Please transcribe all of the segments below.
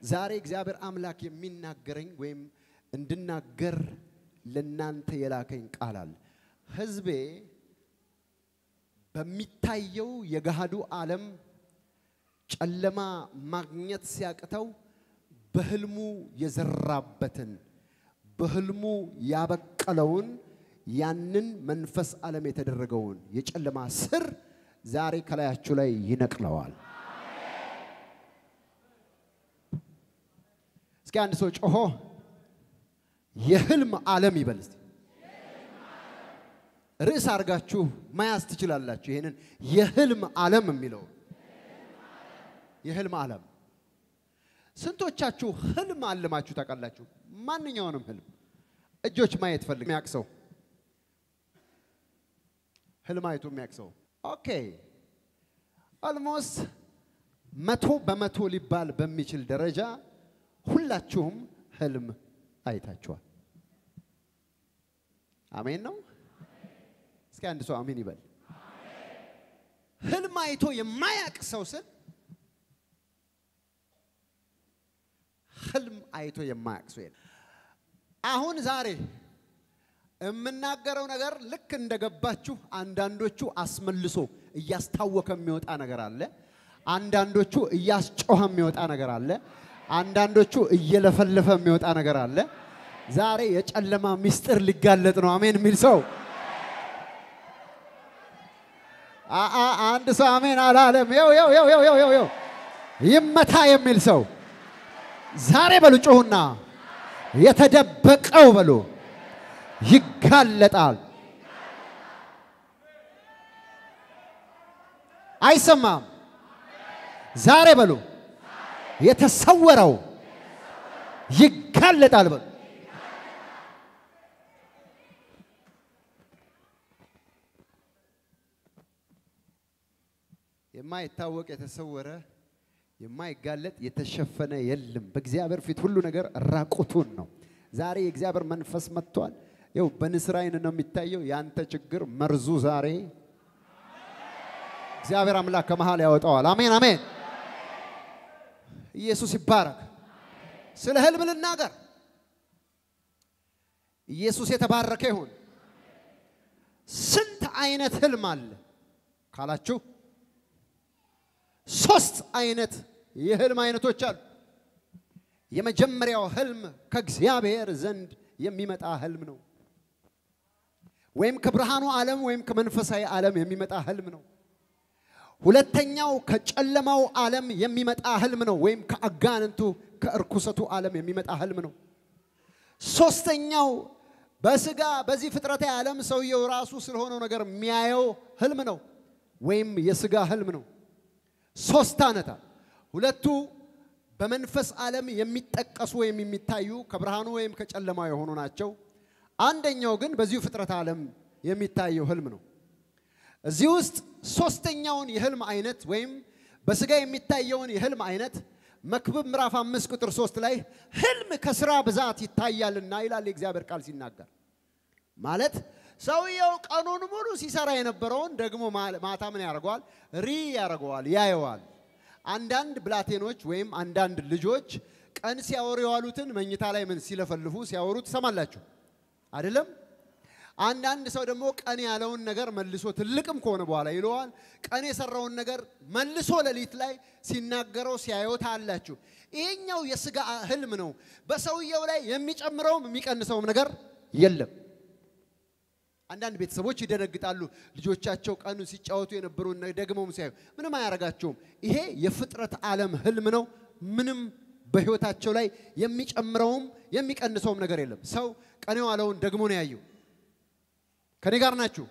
ዛሬ እግዚአብሔር አምላክ የሚናገረኝ ወይም እንድናገር ለናንተ የላከኝ ቃል አለ። ህዝቤ በሚታየው የገሃዱ ዓለም ጨለማ ማግኘት ሲያቅተው በህልሙ የዘራበትን በህልሙ ያበቀለውን ያንን መንፈስ ዓለም የተደረገውን የጨለማ ስር ዛሬ ከላያችሁ ላይ ይነቅለዋል። እስኪ አንድ ሰው ጮሆ የህልም ዓለም ይበል እስቲ። ርዕስ አድርጋችሁ መያዝ ትችላላችሁ። ይሄንን የህልም ዓለም የሚለው የህልም ዓለም ስንቶቻችሁ ህልም አልማችሁ ታውቃላችሁ? ማንኛውንም ህልም እጆች ማየት ፈልግ የሚያውቅ ሰው ህልም አይቶ የሚያውቅ ሰው ኦኬ። ኦልሞስት መቶ በመቶ ሊባል በሚችል ደረጃ ሁላችሁም ህልም አይታችኋል። አሜን ነው። እስኪ አንድ ሰው አሜን ይበል። ህልም አይቶ የማያውቅ ሰው ስል ህልም አይቶ የማያውቅ ሰው የለም። አሁን ዛሬ የምናገረው ነገር ልክ እንደገባችሁ አንዳንዶቹ አስመልሶ እያስታወከ የሚወጣ ነገር አለ። አንዳንዶቹ እያስጮኸ የሚወጣ ነገር አለ። አንዳንዶቹ እየለፈለፈ የሚወጣ ነገር አለ። ዛሬ የጨለማ ምስጢር ሊጋለጥ ነው። አሜን የሚል ሰው አአ አንድ ሰው አሜን አላለም። ይው ይው ይው ይው ይው ይው ይመታ የሚል ሰው ዛሬ በሉ ጮሁና የተደበቀው በሉ ይጋለጣል። አይሰማም። ዛሬ በሉ የተሰወረው ይጋለጣል በሉ። የማይታወቅ የተሰወረ የማይጋለጥ የተሸፈነ የለም። በእግዚአብሔር ፊት ሁሉ ነገር ራቁቱን ነው። ዛሬ የእግዚአብሔር መንፈስ መጥቷል። ይው በንስር አይን ነው የሚታየው። ያንተ ችግር መርዙ ዛሬ እግዚአብሔር አምላክ ከመሃል ያወጣዋል። አሜን አሜን። ኢየሱስ ይባረክ። ስለ ህልም ልናገር። ኢየሱስ የተባረከ ይሁን። ስንት አይነት ህልም አለ ካላችሁ ሶስት አይነት የህልም አይነቶች አሉ። የመጀመሪያው ህልም ከእግዚአብሔር ዘንድ የሚመጣ ህልም ነው። ወይም ከብርሃኑ ዓለም ወይም ከመንፈሳዊ ዓለም የሚመጣ ህልም ነው። ሁለተኛው ከጨለማው ዓለም የሚመጣ ህልም ነው። ወይም ከአጋንንቱ ከእርኩሰቱ ዓለም የሚመጣ ህልም ነው። ሶስተኛው በስጋ በዚህ ፍጥረታዊ ዓለም ሰውየው ራሱ ስለሆነው ነገር የሚያየው ህልም ነው፣ ወይም የስጋ ህልም ነው። ሶስት አይነት ሁለቱ በመንፈስ ዓለም የሚጠቀሱ ወይም የሚታዩ ከብርሃኑ ወይም ከጨለማው የሆኑ ናቸው። አንደኛው ግን በዚሁ ፍጥረት ዓለም የሚታየው ህልም ነው። እዚህ ውስጥ ሶስተኛውን የህልም አይነት ወይም በስጋ የሚታየውን የህልም አይነት መክብብ ምዕራፍ አምስት ቁጥር ሶስት ላይ ህልም ከስራ ብዛት ይታያልና ይላል የእግዚአብሔር ቃል ሲናገር ማለት ሰውየው ቀኑን ሙሉ ሲሰራ የነበረውን ደግሞ ማታ ምን ያደርገዋል? ሪ ያደርገዋል፣ ያየዋል። አንዳንድ ብላቴኖች ወይም አንዳንድ ልጆች ቀን ሲያወሩ የዋሉትን መኝታ ላይ ምን ሲለፈልፉ ሲያወሩ ትሰማላችሁ አይደለም? አንዳንድ ሰው ደግሞ ቀን ያለውን ነገር መልሶ ትልቅም ከሆነ በኋላ ይለዋል። ቀን የሰራውን ነገር መልሶ ሌሊት ላይ ሲናገረው ሲያዩት አላችሁ። ይሄኛው የስጋ ህልም ነው። በሰውየው ላይ የሚጨምረውም የሚቀንሰውም ነገር የለም። አንዳንድ ቤተሰቦች ይደነግጣሉ። ልጆቻቸው ቀኑ ሲጫወቱ የነበሩን ደግመውም ሲያዩ ምንም አያረጋቸውም። ይሄ የፍጥረት ዓለም ህልም ነው። ምንም በህይወታቸው ላይ የሚጨምረውም የሚቀንሰውም ነገር የለም። ሰው ቀን የዋለውን ደግሞ ነው ያየው። ከኔ ጋር ናችሁ?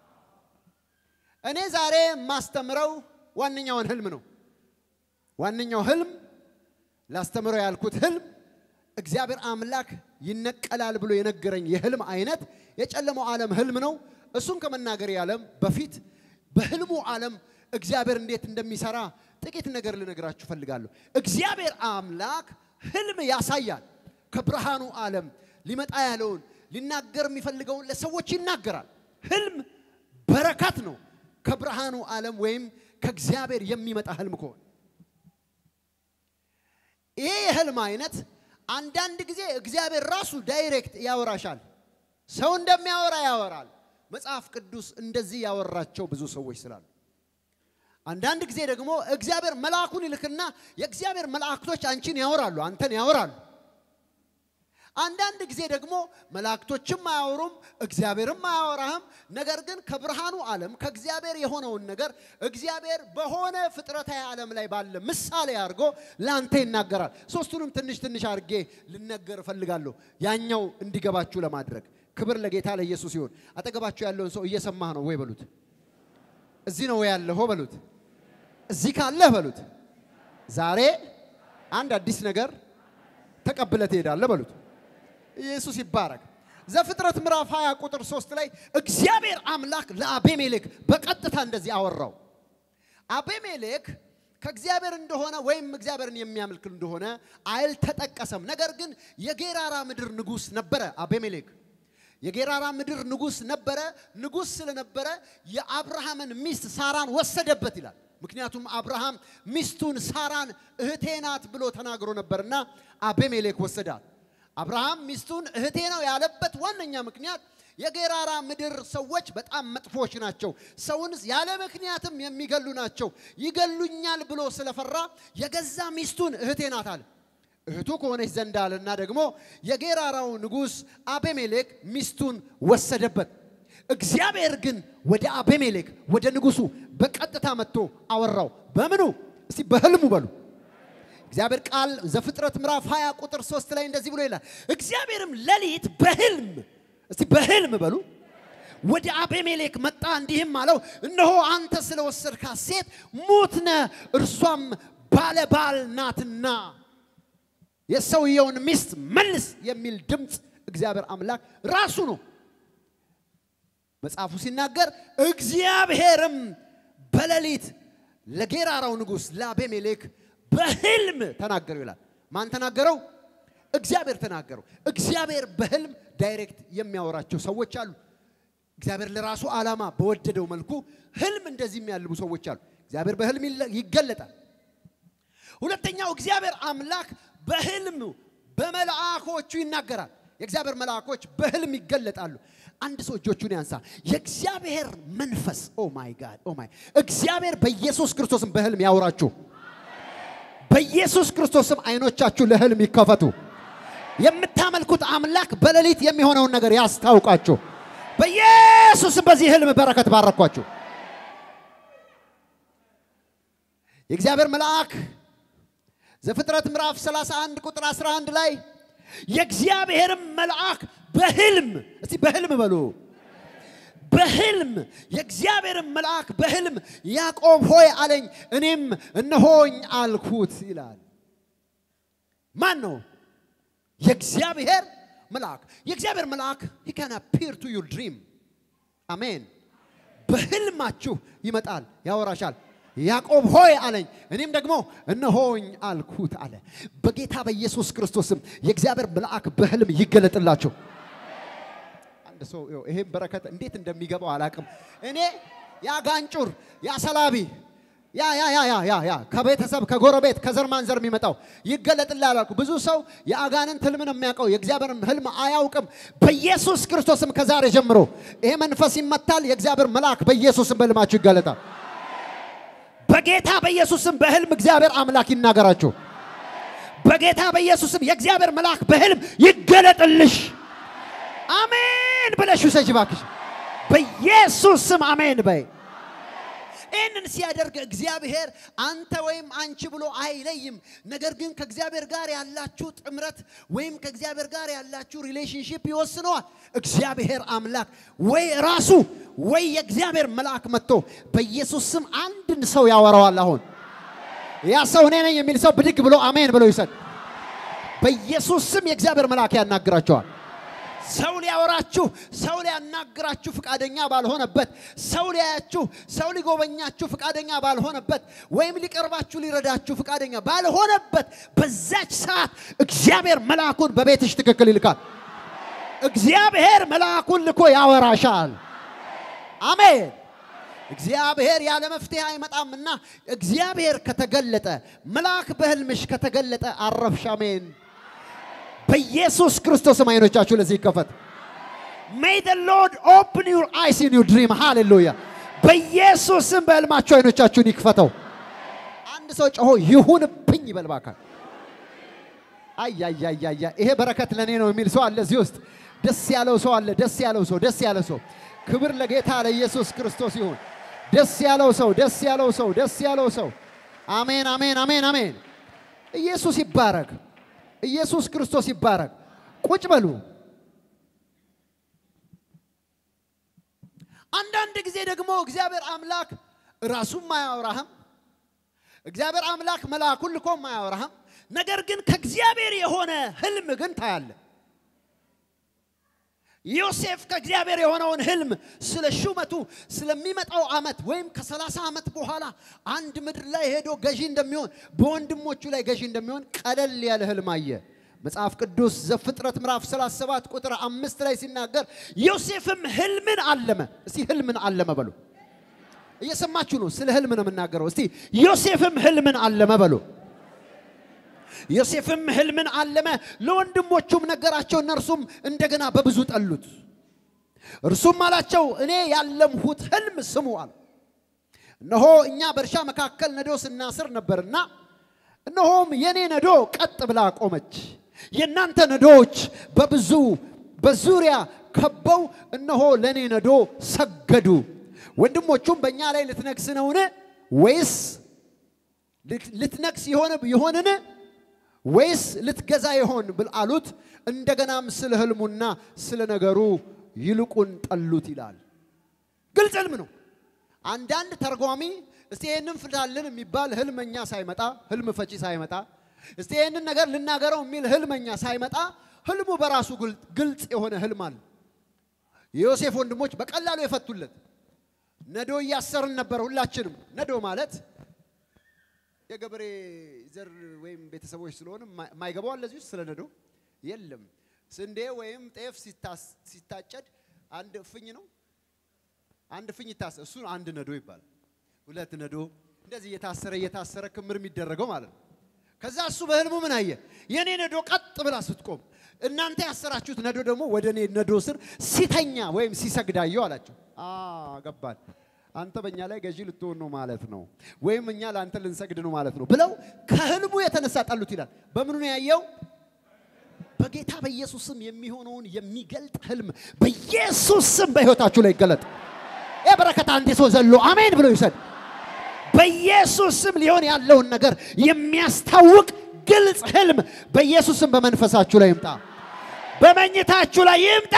እኔ ዛሬ የማስተምረው ዋነኛውን ህልም ነው። ዋነኛው ህልም ላስተምረው ያልኩት ህልም እግዚአብሔር አምላክ ይነቀላል ብሎ የነገረኝ የህልም አይነት የጨለመው ዓለም ህልም ነው። እሱን ከመናገር ዓለም በፊት በህልሙ ዓለም እግዚአብሔር እንዴት እንደሚሰራ ጥቂት ነገር ልነግራችሁ ፈልጋለሁ። እግዚአብሔር አምላክ ህልም ያሳያል። ከብርሃኑ ዓለም ሊመጣ ያለውን ሊናገር የሚፈልገውን ለሰዎች ይናገራል። ህልም በረከት ነው። ከብርሃኑ ዓለም ወይም ከእግዚአብሔር የሚመጣ ህልም ከሆነ ይሄ የህልም አይነት አንዳንድ ጊዜ እግዚአብሔር ራሱ ዳይሬክት ያወራሻል። ሰው እንደሚያወራ ያወራል። መጽሐፍ ቅዱስ እንደዚህ ያወራቸው ብዙ ሰዎች ስላሉ፣ አንዳንድ ጊዜ ደግሞ እግዚአብሔር መልአኩን ይልክና የእግዚአብሔር መላእክቶች አንቺን ያወራሉ፣ አንተን ያወራሉ። አንዳንድ ጊዜ ደግሞ መላእክቶችም አያወሩም፣ እግዚአብሔርም አያወራህም። ነገር ግን ከብርሃኑ ዓለም ከእግዚአብሔር የሆነውን ነገር እግዚአብሔር በሆነ ፍጥረታዊ ዓለም ላይ ባለ ምሳሌ አድርጎ ለአንተ ይናገራል። ሶስቱንም ትንሽ ትንሽ አድርጌ ልነገር እፈልጋለሁ፣ ያኛው እንዲገባችሁ ለማድረግ። ክብር ለጌታ ለኢየሱስ ይሁን። አጠገባችሁ ያለውን ሰው እየሰማህ ነው ወይ በሉት። እዚህ ነው ወይ ያለኸው በሉት። እዚህ ካለህ በሉት። ዛሬ አንድ አዲስ ነገር ተቀብለህ ትሄዳለህ በሉት። ኢየሱስ ይባረክ። ዘፍጥረት ምዕራፍ 20 ቁጥር 3 ላይ እግዚአብሔር አምላክ ለአቤሜሌክ በቀጥታ እንደዚህ አወራው። አቤሜሌክ ከእግዚአብሔር እንደሆነ ወይም እግዚአብሔርን የሚያመልክ እንደሆነ አልተጠቀሰም። ነገር ግን የጌራራ ምድር ንጉሥ ነበረ አቤሜሌክ የጌራራ ምድር ንጉሥ ነበረ። ንጉሥ ስለነበረ የአብርሃምን ሚስት ሳራን ወሰደበት ይላል። ምክንያቱም አብርሃም ሚስቱን ሳራን እህቴ ናት ብሎ ተናግሮ ነበርና አቤሜሌክ ወሰዳት። አብርሃም ሚስቱን እህቴ ነው ያለበት ዋነኛ ምክንያት የጌራራ ምድር ሰዎች በጣም መጥፎች ናቸው። ሰውን ያለ ምክንያትም የሚገሉ ናቸው። ይገሉኛል ብሎ ስለፈራ የገዛ ሚስቱን እህቴ ናት አለ። እህቱ ከሆነች ዘንድ አለና ደግሞ የጌራራው ንጉሥ አቤሜሌክ ሚስቱን ወሰደበት። እግዚአብሔር ግን ወደ አቤሜሌክ ወደ ንጉሱ በቀጥታ መጥቶ አወራው። በምኑ እስቲ በህልሙ በሉ። እግዚአብሔር ቃል ዘፍጥረት ምዕራፍ 20 ቁጥር 3 ላይ እንደዚህ ብሎ ይላል። እግዚአብሔርም ሌሊት በህልም እስቲ በህልም በሉ ወደ አቤሜሌክ መጣ፣ እንዲህም አለው፣ እነሆ አንተ ስለወሰድካት ሴት ሙት ነህ፣ እርሷም ባለ ባል ናትና የሰውየውን ሚስት መልስ የሚል ድምፅ እግዚአብሔር አምላክ ራሱ ነው መጽሐፉ ሲናገር እግዚአብሔርም በሌሊት ለጌራራው ንጉሥ ለአቤሜሌክ በህልም ተናገረው ይላል። ማን ተናገረው? እግዚአብሔር ተናገረው። እግዚአብሔር በህልም ዳይሬክት የሚያወራቸው ሰዎች አሉ። እግዚአብሔር ለራሱ ዓላማ በወደደው መልኩ ህልም እንደዚህ የሚያልሙ ሰዎች አሉ። እግዚአብሔር በህልም ይገለጣል። ሁለተኛው እግዚአብሔር አምላክ በህልም በመልአኮቹ ይናገራል። የእግዚአብሔር መልአኮች በህልም ይገለጣሉ። አንድ ሰው እጆቹን ያንሳ። የእግዚአብሔር መንፈስ ኦ ማይ ጋድ ኦ ማይ እግዚአብሔር በኢየሱስ ክርስቶስም በህልም ያውራችሁ። በኢየሱስ ክርስቶስም አይኖቻችሁ ለህልም ይከፈቱ። የምታመልኩት አምላክ በሌሊት የሚሆነውን ነገር ያስታውቃችሁ። በኢየሱስም በዚህ ህልም በረከት ባረኳችሁ። የእግዚአብሔር መልአክ ዘፍጥረት ምዕራፍ 31 ቁጥር 11 ላይ የእግዚአብሔርም መልአክ በህልም እስቲ በህልም በሉ በህልም የእግዚአብሔርም መልአክ በህልም ያዕቆብ ሆይ አለኝ፣ እኔም እነሆኝ አልኩት ይላል። ማን ነው? የእግዚአብሔር መልአክ። የእግዚአብሔር መልአክ he can appear to your dream አሜን። በህልማችሁ ይመጣል፣ ያወራሻል። ያዕቆብ ሆይ አለኝ እኔም ደግሞ እነሆኝ አልኩት አለ። በጌታ በኢየሱስ ክርስቶስም የእግዚአብሔር መልአክ በህልም ይገለጥላቸው። አንድ ሰው ይሄን በረከት እንዴት እንደሚገባው አላቅም። እኔ ያ ጋንጩር ያ ሰላቢ ያ ያ ያ ያ ያ ያ ከቤተሰብ ከጎረቤት ከዘር ማንዘር የሚመጣው ይገለጥልሃል አልኩ። ብዙ ሰው የአጋንንት ህልምን የሚያውቀው የእግዚአብሔርን ህልም አያውቅም። በኢየሱስ ክርስቶስም ከዛሬ ጀምሮ ይሄ መንፈስ ይመታል። የእግዚአብሔር መልአክ በኢየሱስም በህልማችሁ ይገለጣል። በጌታ በኢየሱስም በህልም እግዚአብሔር አምላክ ይናገራችሁ። በጌታ በኢየሱስም የእግዚአብሔር መልአክ በህልም ይገለጥልሽ። አሜን ብለሽ ውሰጂ እባክሽ። በኢየሱስ ስም አሜን በይ። ይህንን ሲያደርግ እግዚአብሔር አንተ ወይም አንቺ ብሎ አይለይም። ነገር ግን ከእግዚአብሔር ጋር ያላችሁ ጥምረት ወይም ከእግዚአብሔር ጋር ያላችሁ ሪሌሽንሽፕ ይወስነዋል። እግዚአብሔር አምላክ ወይ ራሱ ወይ የእግዚአብሔር መልአክ መጥቶ በኢየሱስ ስም አንድን ሰው ያወራዋል። አሁን ያ ሰው እኔ ነኝ የሚል ሰው ብድግ ብሎ አሜን ብሎ ይሰድ። በኢየሱስ ስም የእግዚአብሔር መልአክ ያናግራቸዋል። ሰው ሊያወራችሁ ሰው ሊያናግራችሁ ፍቃደኛ ባልሆነበት፣ ሰው ሊያያችሁ ሰው ሊጎበኛችሁ ፍቃደኛ ባልሆነበት፣ ወይም ሊቀርባችሁ ሊረዳችሁ ፍቃደኛ ባልሆነበት በዛች ሰዓት እግዚአብሔር መልአኩን በቤትሽ ትክክል ይልካል። እግዚአብሔር መልአኩን ልኮ ያወራሻል። አሜን። እግዚአብሔር ያለ መፍትሄ አይመጣምና እግዚአብሔር ከተገለጠ መልአክ በህልምሽ ከተገለጠ አረፍሽ። አሜን። በኢየሱስ ክርስቶስም አይኖቻችሁ ለዚህ ይከፈት። ሜይ ዘ ሎርድ ኦፕን ዩር አይስ ኢን ዩር ድሪም ሃሌሉያ። በኢየሱስም በህልማችሁ አይኖቻችሁን ይክፈተው። አንድ ሰው ጮሆ ይሁንብኝ ይበል እባክህ። አያያያያ ይሄ በረከት ለእኔ ነው የሚል ሰው አለ እዚህ ውስጥ። ደስ ያለው ሰው አለ። ደስ ያለው ሰው ደስ ያለ ሰው። ክብር ለጌታ ለኢየሱስ ክርስቶስ ይሁን። ደስ ያለው ሰው ደስ ያለው ሰው ደስ ያለው ሰው። አሜን አሜን አሜን አሜን። ኢየሱስ ይባረክ። ኢየሱስ ክርስቶስ ይባረክ። ቁጭ በሉ። አንዳንድ ጊዜ ደግሞ እግዚአብሔር አምላክ ራሱም አያወራህም። እግዚአብሔር አምላክ መልአኩን ልኮም አያወራህም። ነገር ግን ከእግዚአብሔር የሆነ ህልም ግን ታያለ። ዮሴፍ ከእግዚአብሔር የሆነውን ህልም ስለ ሹመቱ ስለሚመጣው ዓመት ወይም ከሰላሳ ዓመት በኋላ አንድ ምድር ላይ ሄዶ ገዢ እንደሚሆን በወንድሞቹ ላይ ገዢ እንደሚሆን ቀለል ያለ ህልም አየ። መጽሐፍ ቅዱስ ዘፍጥረት ምዕራፍ 37 ቁጥር አምስት ላይ ሲናገር ዮሴፍም ህልምን አለመ። እስቲ ህልምን አለመ በሉ። እየሰማችሁ ነው። ስለ ህልም ነው የምናገረው። እስቲ ዮሴፍም ህልምን አለመ በሉ። ዮሴፍም ህልምን አለመ፣ ለወንድሞቹም ነገራቸው። እነርሱም እንደገና በብዙ ጠሉት። እርሱም አላቸው እኔ ያለምሁት ህልም ስሙ አለ። እነሆ እኛ በእርሻ መካከል ነዶ ስናስር ነበርና፣ እነሆም የኔ ነዶ ቀጥ ብላ ቆመች። የእናንተ ነዶዎች በብዙ በዙሪያ ከበው እነሆ ለእኔ ነዶ ሰገዱ። ወንድሞቹም በእኛ ላይ ልትነግስ ነውን? ወይስ ልትነግስ ይሆንን ወይስ ልትገዛ ይሆን ብል አሉት። እንደገናም ስለ ህልሙና ስለ ነገሩ ይልቁን ጠሉት ይላል። ግልጽ ህልም ነው። አንዳንድ ተርጓሚ እስቲ ይህንን ፍታልን የሚባል ህልመኛ ሳይመጣ ህልም ፈቺ ሳይመጣ እስቲ ይህንን ነገር ልናገረው የሚል ህልመኛ ሳይመጣ ህልሙ በራሱ ግልጽ የሆነ ህልም አለ። የዮሴፍ ወንድሞች በቀላሉ የፈቱለት ነዶ እያሰርን ነበር። ሁላችንም ነዶ ማለት የገበሬ ዘር ወይም ቤተሰቦች ስለሆነ የማይገባው አለ እዚህ ውስጥ ስለ ነዶ የለም። ስንዴ ወይም ጤፍ ሲታጨድ አንድ እፍኝ ነው፣ አንድ እፍኝ ይታሰር፣ እሱ አንድ ነዶ ይባላል። ሁለት ነዶ እንደዚህ እየታሰረ እየታሰረ ክምር የሚደረገው ማለት ነው። ከዛ እሱ በህልሙ ምን አየ? የኔ ነዶ ቀጥ ብላ ስትቆም፣ እናንተ ያሰራችሁት ነዶ ደግሞ ወደ እኔ ነዶ ስር ሲተኛ ወይም ሲሰግዳየው አላቸው። ገባል አንተ በእኛ ላይ ገዢ ልትሆን ነው ማለት ነው፣ ወይም እኛ ለአንተ ልንሰግድ ነው ማለት ነው ብለው ከህልሙ የተነሳ ጠሉት ይላል። በምኑ ነው ያየው? በጌታ በኢየሱስ ስም የሚሆነውን የሚገልጥ ህልም በኢየሱስ ስም በህይወታችሁ ላይ ይገለጥ። ይህ በረከት አንድ ሰው ዘሎ አሜን ብሎ ይውሰድ። በኢየሱስ ስም ሊሆን ያለውን ነገር የሚያስታውቅ ግልጽ ህልም በኢየሱስ ስም በመንፈሳችሁ ላይ ይምጣ፣ በመኝታችሁ ላይ ይምጣ።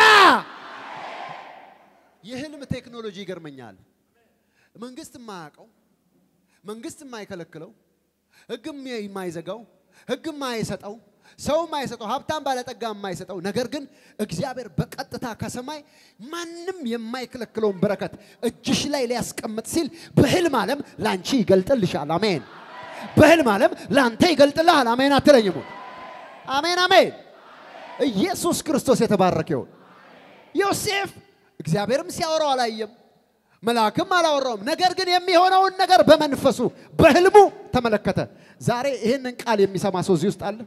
የህልም ቴክኖሎጂ ይገርመኛል። መንግስት የማያውቀው መንግስት የማይከለክለው ህግም የማይዘጋው ህግ የማይሰጠው ሰው የማይሰጠው ሀብታም ባለጠጋ የማይሰጠው ነገር ግን እግዚአብሔር በቀጥታ ከሰማይ ማንም የማይከለክለውን በረከት እጅሽ ላይ ሊያስቀምጥ ሲል በህልም ዓለም ላንቺ ይገልጥልሻል። አሜን። በህልም ዓለም ላንተ ይገልጥልሃል። አሜን አትለኝም? አሜን አሜን። ኢየሱስ ክርስቶስ የተባረከ ይሁን። ዮሴፍ እግዚአብሔርም ሲያወራው አላየም፣ መልአክም አላወራውም። ነገር ግን የሚሆነውን ነገር በመንፈሱ በህልሙ ተመለከተ። ዛሬ ይህንን ቃል የሚሰማ ሰው እዚህ ውስጥ አለ።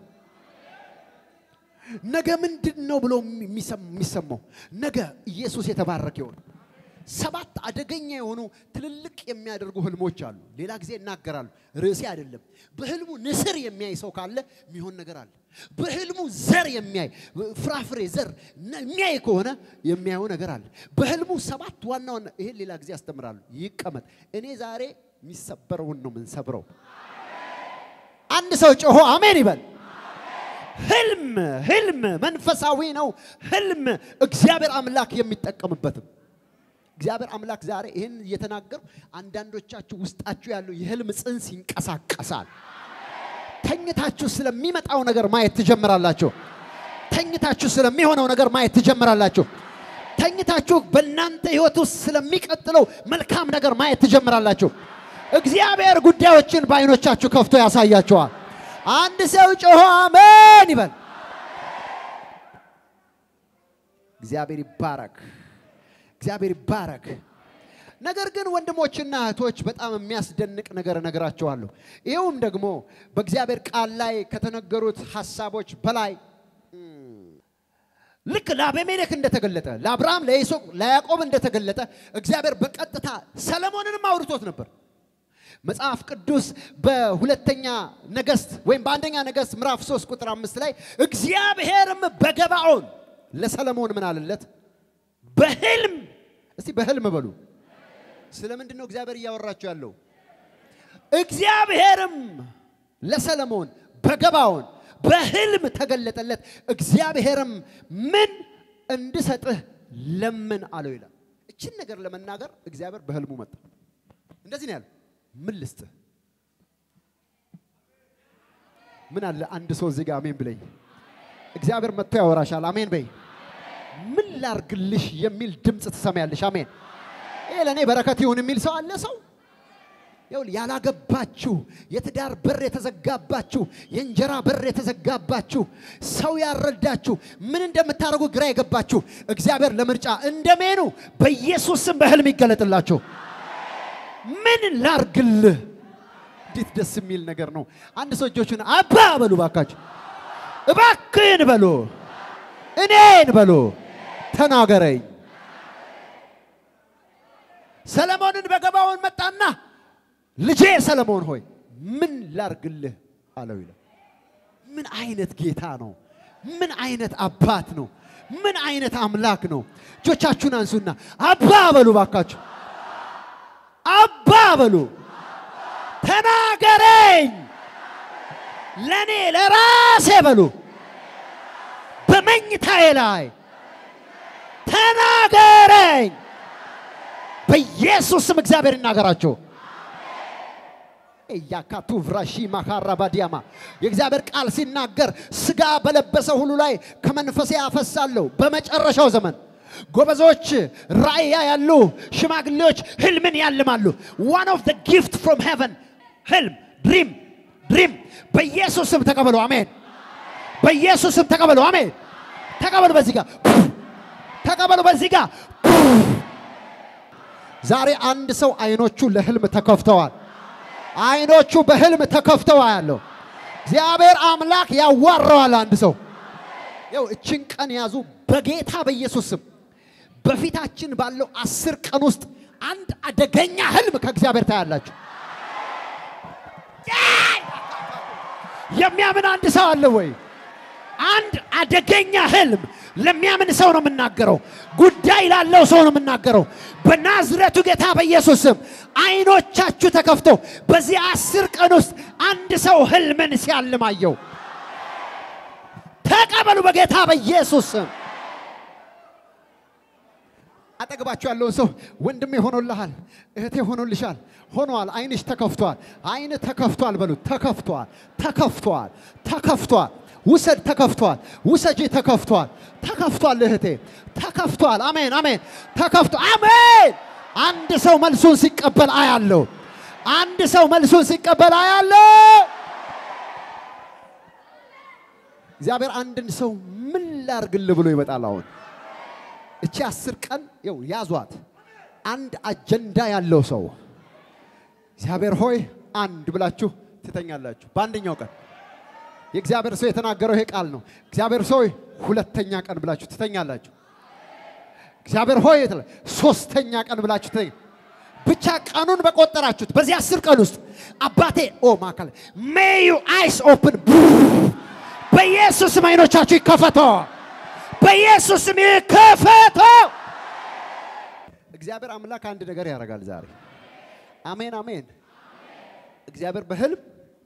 ነገ ምንድን ነው ብሎ የሚሰማው? ነገ ኢየሱስ የተባረከ ይሁን። ሰባት አደገኛ የሆኑ ትልልቅ የሚያደርጉ ህልሞች አሉ። ሌላ ጊዜ እናገራሉ። ርዕሴ አይደለም። በህልሙ ንስር የሚያይ ሰው ካለ የሚሆን ነገር አለ። በህልሙ ዘር የሚያይ ፍራፍሬ ዘር የሚያይ ከሆነ የሚያየው ነገር አለ። በህልሙ ሰባት ዋና ዋና ይሄን ሌላ ጊዜ ያስተምራሉ። ይቀመጥ። እኔ ዛሬ የሚሰበረውን ነው የምንሰብረው። አንድ ሰው ጮሆ አሜን ይበል። ህልም ህልም መንፈሳዊ ነው። ህልም እግዚአብሔር አምላክ የሚጠቀምበትም እግዚአብሔር አምላክ ዛሬ ይህን እየተናገሩ አንዳንዶቻችሁ ውስጣችሁ ያለው የህልም ጽንስ ይንቀሳቀሳል። ተኝታችሁ ስለሚመጣው ነገር ማየት ትጀምራላችሁ። ተኝታችሁ ስለሚሆነው ነገር ማየት ትጀምራላችሁ። ተኝታችሁ በእናንተ ህይወት ውስጥ ስለሚቀጥለው መልካም ነገር ማየት ትጀምራላችሁ። እግዚአብሔር ጉዳዮችን በአይኖቻችሁ ከፍቶ ያሳያችኋል። አንድ ሰው ጮሆ አሜን ይበል። እግዚአብሔር ይባረክ። እግዚአብሔር ይባረክ። ነገር ግን ወንድሞችና እህቶች በጣም የሚያስደንቅ ነገር እነግራችኋለሁ። ይኸውም ደግሞ በእግዚአብሔር ቃል ላይ ከተነገሩት ሐሳቦች በላይ ልክ ለአቤሜሌክ እንደተገለጠ ለአብርሃም፣ ለይስሐቅ፣ ለያዕቆብ እንደተገለጠ እግዚአብሔር በቀጥታ ሰለሞንንም አውርቶት ነበር። መጽሐፍ ቅዱስ በሁለተኛ ነገሥት ወይም በአንደኛ ነገሥት ምዕራፍ 3 ቁጥር አምስት ላይ እግዚአብሔርም በገባኦን ለሰለሞን ምን አለለት? በህልም እስቲ በህልም በሉ። ስለምንድን ነው እግዚአብሔር እያወራቸው ያለው? እግዚአብሔርም ለሰለሞን በገባኦን በህልም ተገለጠለት። እግዚአብሔርም ምን እንድሰጥህ ለምን አለው ይላል። እችን ነገር ለመናገር እግዚአብሔር በህልሙ መጣ። እንደዚህ ነው ያለው። ምን ልስጥህ? ምን አለ አንድ ሰው እዚህ ጋር አሜን ብለኝ። እግዚአብሔር መጥቶ ያወራሻል። አሜን በይ። ምን ላርግልሽ የሚል ድምፅ ትሰማያለሽ። አሜን። ይሄ ለእኔ በረከት ይሁን የሚል ሰው አለ ሰው ይኸውልህ ያላገባችሁ የትዳር በር የተዘጋባችሁ የእንጀራ በር የተዘጋባችሁ ሰው ያረዳችሁ ምን እንደምታደርጉ ግራ የገባችሁ እግዚአብሔር ለምርጫ እንደሜኑ በኢየሱስ ስም በህልም ይገለጥላችሁ። ምን ላርግልህ? እንዴት ደስ የሚል ነገር ነው። አንድ ሰው እጆቹን አባ በሉ ባካችሁ፣ እባክህን በሉ፣ እኔን በሉ፣ ተናገረኝ። ሰለሞንን በገባውን መጣና ልጄ ሰለሞን ሆይ ምን ላርግልህ አለው ይላል። ምን አይነት ጌታ ነው? ምን አይነት አባት ነው? ምን አይነት አምላክ ነው? እጆቻችሁን አንሱና አባ በሉ ባካችሁ፣ አባ በሉ፣ ተናገረኝ፣ ለኔ ለራሴ በሉ፣ በመኝታዬ ላይ ተናገረኝ። በኢየሱስ ስም እግዚአብሔር ይናገራቸው። እያካቱ ቭራሺ ማካራ ባዲያማ የእግዚአብሔር ቃል ሲናገር ስጋ በለበሰ ሁሉ ላይ ከመንፈሴ አፈሳለሁ። በመጨረሻው ዘመን ጎበዞች ራእያ ያሉ ሽማግሌዎች ህልምን ያልማሉ። ዋን ኦፍ ዘ ጊፍት ፍሮም ሄቨን ህልም ድሪም ድሪም። በኢየሱስ ስም ተቀበሉ። አሜን። በኢየሱስ ስም ተቀበሉ። አሜን። ተቀበሉ። በዚህ ጋር ተቀበሉ። በዚህ ጋር ዛሬ አንድ ሰው አይኖቹ ለህልም ተከፍተዋል። አይኖቹ በህልም ተከፍተው ያለው እግዚአብሔር አምላክ ያዋረዋል። አንድ ሰው ያው እችን ቀን ያዙ። በጌታ በኢየሱስ ስም በፊታችን ባለው አስር ቀን ውስጥ አንድ አደገኛ ህልም ከእግዚአብሔር ታያላችሁ። የሚያምን አንድ ሰው አለ ወይ? አንድ አደገኛ ህልም ለሚያምን ሰው ነው የምናገረው። ጉዳይ ላለው ሰው ነው የምናገረው። በናዝረቱ ጌታ በኢየሱስ ስም አይኖቻችሁ ተከፍተው በዚህ አስር ቀን ውስጥ አንድ ሰው ህልምን ሲያልማየው ተቀበሉ በጌታ በኢየሱስ ስም። አጠገባችሁ ያለውን ሰው ወንድሜ ሆኖልሃል፣ እህቴ ሆኖልሻል፣ ሆኗል፣ አይንሽ ተከፍቷል፣ አይን ተከፍቷል በሉት። ተከፍቷል፣ ተከፍቷል፣ ተከፍቷል። ውሰድ ተከፍቷል። ውሰጂ ተከፍቷል። ተከፍቷል እህቴ ተከፍቷል። አሜን አሜን። ተከፍቶ አሜን። አንድ ሰው መልሱን ሲቀበል አያለው። አንድ ሰው መልሱን ሲቀበል አያለው። እግዚአብሔር አንድን ሰው ምን ላርግል ብሎ ይመጣል። አሁን እቺ አስር ቀን ይው ያዟት። አንድ አጀንዳ ያለው ሰው እግዚአብሔር ሆይ አንድ ብላችሁ ትተኛላችሁ። በአንደኛው ቀን የእግዚአብሔር ሰው የተናገረው ይሄ ቃል ነው። እግዚአብሔር ሰው ሁለተኛ ቀን ብላችሁ ትተኛላችሁ። እግዚአብሔር ሆይ ሶስተኛ ቀን ብላችሁ ትተኛ ብቻ ቀኑን በቆጠራችሁት በዚህ አስር ቀን ውስጥ አባቴ ኦ ማካል ሜዩ አይስ ኦፕን በኢየሱስም አይኖቻችሁ ይከፈቶ፣ በኢየሱስም ይከፈቶ። እግዚአብሔር አምላክ አንድ ነገር ያደርጋል ዛሬ። አሜን አሜን። እግዚአብሔር በህልም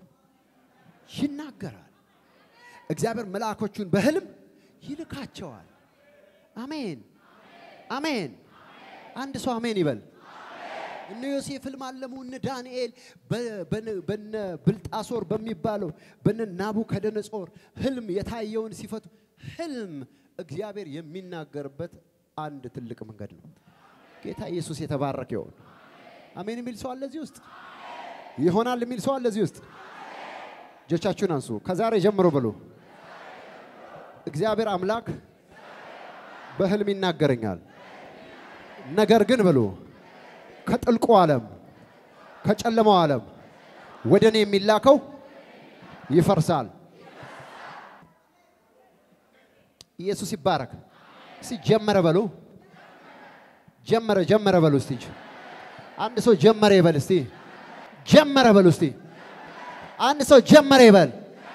ይናገራል። እግዚአብሔር መልአኮቹን በህልም ይልካቸዋል። አሜን አሜን። አንድ ሰው አሜን ይበል። እነ ዮሴፍ ህልም አለሙ። እነ ዳንኤል በነ ብልጣሶር በሚባለው በነ ናቡከደነጾር ህልም የታየውን ሲፈቱ ህልም እግዚአብሔር የሚናገርበት አንድ ትልቅ መንገድ ነው። ጌታ ኢየሱስ የተባረከ ይሁን። አሜን የሚል ሰው አለ እዚህ ውስጥ? ይሆናል የሚል ሰው አለ እዚህ ውስጥ? እጆቻችሁን አንሱ። ከዛሬ ጀምሮ ብሎ እግዚአብሔር አምላክ በህልም ይናገረኛል። ነገር ግን ብሎ ከጥልቁ ዓለም ከጨለማው ዓለም ወደ እኔ የሚላከው ይፈርሳል። ኢየሱስ ይባረክ። እስቲ ጀመረ በሉ። ጀመረ ጀመረ በሉ እስቲ። አንድ ሰው ጀመረ ይበል እስቲ። ጀመረ በሉ እስቲ። አንድ ሰው ጀመረ ይበል።